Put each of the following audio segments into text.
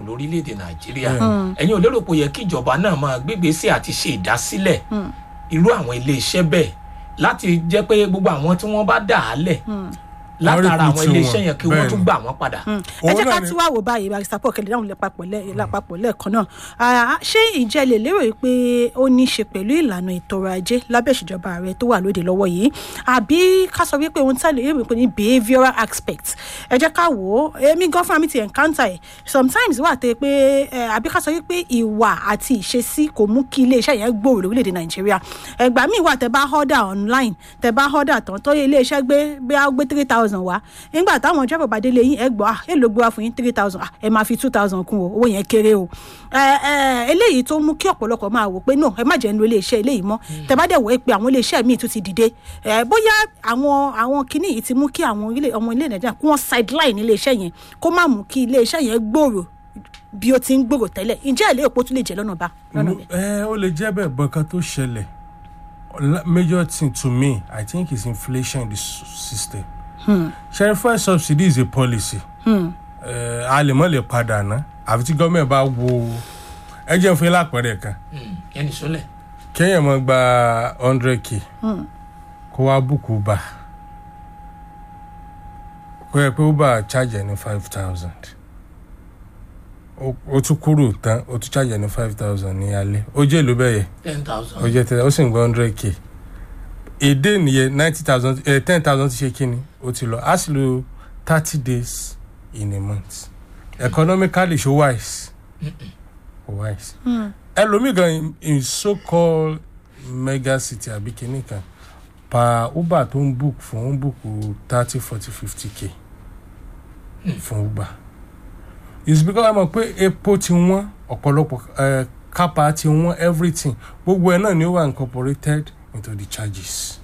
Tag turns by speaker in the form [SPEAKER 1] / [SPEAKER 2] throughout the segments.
[SPEAKER 1] lórílẹ̀‐èdè nàìjíríà ẹ̀yin ò lérò pé ó yẹ kí ìjọba náà máa gbégbèsè àti ṣe ìdásílẹ̀ irú àwọn iléeṣẹ́ bẹ́ẹ̀ láti jẹ́ pé gbogbo àwọn tí wọ́n bá dà á lẹ̀ látara àwọn
[SPEAKER 2] recruit
[SPEAKER 1] iléeṣẹ́
[SPEAKER 2] wọn,
[SPEAKER 1] yẹn kí wọ́n tún
[SPEAKER 2] bẹ́ẹ̀ ni.
[SPEAKER 1] gbà wọ́n padà.
[SPEAKER 3] ẹ
[SPEAKER 2] Òun
[SPEAKER 3] jẹ́ ká
[SPEAKER 2] náà ni-
[SPEAKER 3] tí wàá wò báyìí barista paul kẹlẹ́ dáhùn lápapọ̀ lẹ́- lápapọ̀ lẹ́ẹ̀kan náà Ah, ṣé ìjẹ́ lè lérò yìí pé ó ní í ṣe pẹ̀lú ìlànà ètò ọrọ̀ ajé lábẹ́ ìṣèjọba ààrẹ tó wà lóde lọ́wọ́ yìí àbí ká sọ wípé ohun tẹ́lẹ̀ yóò pè ní behavioural aspect ẹ jẹ́ ká wò ó èmi gan fúnra mi ti encounter ẹ̀ sometimes wà tẹ́ pé eh, àbí ká sọ wípé ìwà àti ìṣesí kò mú kí iléeṣẹ́ yẹn gbòòrò lórílẹ̀‐èdè nàìjíríà ẹgbàá míì wà tẹ́ bá order online tẹ́ bá order tán tó yẹ iléeṣẹ́ gbé bí a gbé three thousand wá nígbà táwọn driver bá délé yín ẹ gbọ́ ah èlò gbé wá fún yín three thousand ah ẹ máa fi two thousand kún o owó yẹn kéré o ẹ ẹ eléyìí tó mú kí ọ̀pọ̀lọpọ̀ máa wò pé no ẹ má jẹ́ ń lo iléeṣẹ́ eléyìí mọ́ tẹ́ bá dẹ̀ wọ́ ẹ pé àwọn iléeṣẹ́ míì tún ti dìde ẹ bóyá àwọn àwọn kinní yìí ti mú kí àwọn ilé ọmọ ilé nàìjíríà kí wọ́n sideline iléeṣẹ́ yẹn kó má mú kí iléeṣẹ́ yẹn gbòòrò bí ó ti ń gbòòrò tẹ́lẹ̀ ǹjẹ́ ẹ̀ lè èpo tún lè jẹ́ lọ́nà bá lọ́nà bẹ́ẹ̀.
[SPEAKER 2] ẹ ó lè jẹ́ bẹ́ẹ̀ bọ́n kan tó ṣẹlẹ̀ La- major thing to me i think is inflation in the s- system. ṣe fuel subsidy is a policy. Eh, a lè mọ̀ lè padà ná àfi tí gọ́ọ̀mẹ̀ bá wo ẹ jẹ́ fún yín lápẹ̀rẹ̀ kan
[SPEAKER 1] ẹnì sọlẹ̀
[SPEAKER 2] kéèyàn mọ̀ gba hundred k kó wá búkú bá kó yẹ pé uber charge ẹ ní five thousand ó tún kúrò tán ó tún charge ẹ ní five thousand ní alẹ́ ó jẹ́ ìlú bẹ́ẹ̀ yẹ
[SPEAKER 1] ten
[SPEAKER 2] ó
[SPEAKER 1] thousand
[SPEAKER 2] jẹ́ tẹ́lẹ̀ ó sì ń gba hundred k èdè nìyẹn ninety thousand ten thousand ti ṣe kíni ó ti lọ á sì lo thirty days in a month economically ṣó wise kò wise ẹlòmíì gan in- in so called mega city àbí kíní kan pa uber tó ń book fún ń book thirty forty fifty k fún uber it's because ẹ mọ̀ pé epo ti wọ́n ọ̀pọ̀lọpọ̀ ẹ̀ kápá ti wọ́n everything gbogbo ẹ̀ náà ni ó wà incorporated into the charges.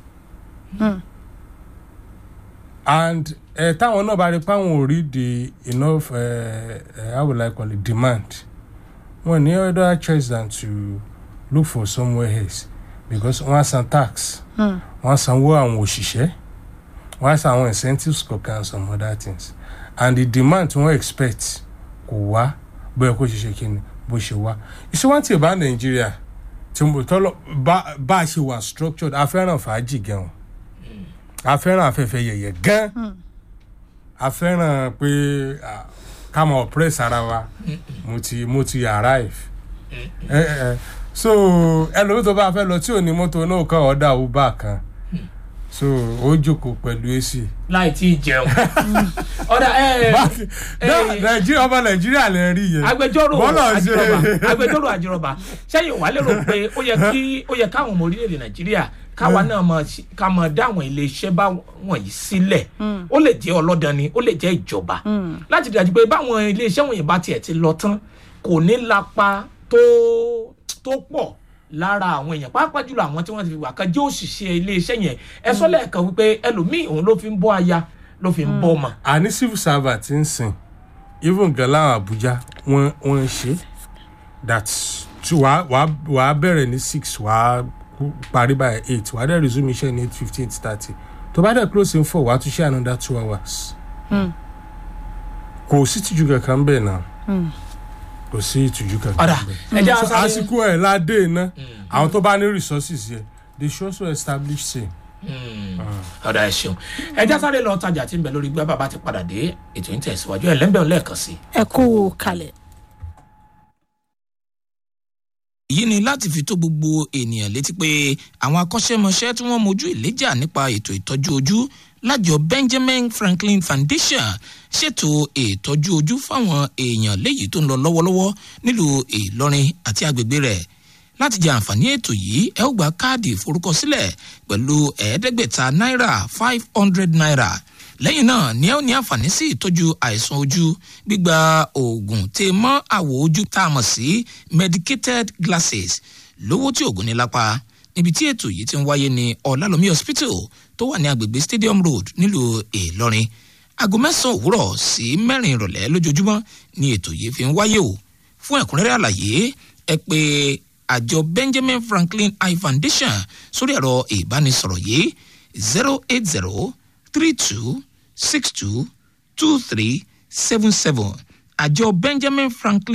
[SPEAKER 2] and ẹ táwọn náà bá rí pé àwọn ò rí the enough uh, uh, how will I call it demand wọn ní other choice than to look for somewhere else because wọ́n á san tax wọ́n á sanwó àwọn òṣìṣẹ́ wọ́n á san àwọn incentives kọ̀ọ̀kan and some other things and the demand tí wọ́n expect kò wá bóyá kó ṣe ṣe kí ni bó ṣe wá ìṣèwọ́n tí ì bá nàìjíríà tí mo tọ́lọ̀ bá bá a ṣe wà structured a fẹ́ràn fàájì gan a fẹ́ràn afẹ́fẹ́ yẹ̀yẹ̀ gan a fẹ́ràn pé ah, ká mọ̀ oppress ara wa mo ti mo ti arrive ẹ ẹ so ẹlòmíì tó bá fẹ́ lọ tí ò ní mọ́tò náà kàn ọ̀dà uber kan so ó jókòó pẹ̀lú ac.
[SPEAKER 1] láì tí ì jẹun ọ̀dà ẹ̀
[SPEAKER 2] Náà, nàìjíríà ọmọ nàìjíríà lè rí yẹn
[SPEAKER 1] agbẹjọ́rò
[SPEAKER 2] Bọ́lá ṣe-
[SPEAKER 1] àjírọ̀bà agbẹjọ́rò àjírọ̀bà sẹ́yìn wà lérò pé ó yẹ kí ó yẹ káwọn ọmọ orílẹ̀-èdè nàìjíríà káwa náà mọ ká mọ dá àwọn iléeṣẹ́ bá wọ̀nyí sílẹ̀ ó lè jẹ́ ọlọ́dàn ni ó lè jẹ́ ìjọba láti dájú pé báwọn iléeṣẹ́ wọ̀nyí bá tiẹ̀ ti lọ tán kò ní lapa tó tó pọ̀ lára àwọn èèyàn pàápàá jùlọ àwọn tí wọ́n ti fi wà kan jẹ́ òṣìṣẹ́ iléeṣẹ́ yẹn ẹ sọ lẹ́ẹ̀kan wípé ẹlòmíì òun ló fi ń bọ́ aya ló fi ń bọ́ ọmọ
[SPEAKER 2] àní civil servant ń sìn even gan láwọn abuja wọn wọn ń ṣe that two wàá wàá wàá bẹ̀rẹ̀ ní six wàá kú- parí by eight wàá dẹ̀ resume iṣẹ́ ní eight fifteen eight thirty tó bá dẹ̀ close in four wàá tún ṣe another two hours. kò sí ìtìjú kankan bẹ́ẹ̀ náà kò sí ìtìjú kankan
[SPEAKER 1] ọ̀dà
[SPEAKER 2] bẹ́ẹ̀.
[SPEAKER 1] ẹ jẹ́
[SPEAKER 2] So,
[SPEAKER 1] àṣà
[SPEAKER 2] àsìkò ẹ̀ ládé iná àwọn tó bá ní resources yẹ they should also establish same.
[SPEAKER 1] ọ̀dà ẹ̀ ṣeun ẹja sáré lọ tajà tí ń bẹ lórí gbé bàbá ti padà dé ètò yìí tẹ̀síwájú ẹ̀ lẹ́ńbẹ̀ẹ́ lẹ́ẹ̀kan sí.
[SPEAKER 3] ẹ kú kalẹ̀.
[SPEAKER 4] èyí ni láti fi tó gbogbo ènìyàn létí pé àwọn akọ́ṣẹ́mọṣẹ́ tí wọ́n mojú ìléjà nípa ètò ìtọ́jú ojú lájọ benjamin franklin foundation ṣètò ìtọ́jú ojú fáwọn èèyàn léyìí tó ń lọ lọ́wọ́lọ́wọ́ nílùú ìlọrin àti agbègbè rẹ̀ láti jẹ àǹfààní ètò yìí ẹ ó gba káàdì ìforúkọsílẹ̀ pẹ̀lú ẹ̀ẹ́dẹ́gbẹ̀ta náírà five hundred naira lẹ́yìn náà ni ẹ ó ní àǹfààní sí ìtọ́jú àìsàn ojú gbígba oògùn tè mọ́ àwọ̀ ojú tá a mọ̀ sí medicated glasses lówó tí oògùn ní lápá níbi tí ètò yìí ti ń wáyé ní ọ̀làlómi hospital tó wà ní agbègbè stadium road nílùú ìlọrin aago mẹ́sàn-án òwúrọ̀ sí mẹ́rin ìrọ̀lẹ́ lójoojúmọ́ ni ètò yìí fi ń wáyé o fún ẹ̀kúnrẹ́rẹ́ àlàyé ẹ pé àjọ benjamin franklin eye foundation sórí ẹ̀rọ ìbánisọ̀rọ̀ yìí zero eight zero three two six two two three seven seven àjọ benjamin franklin.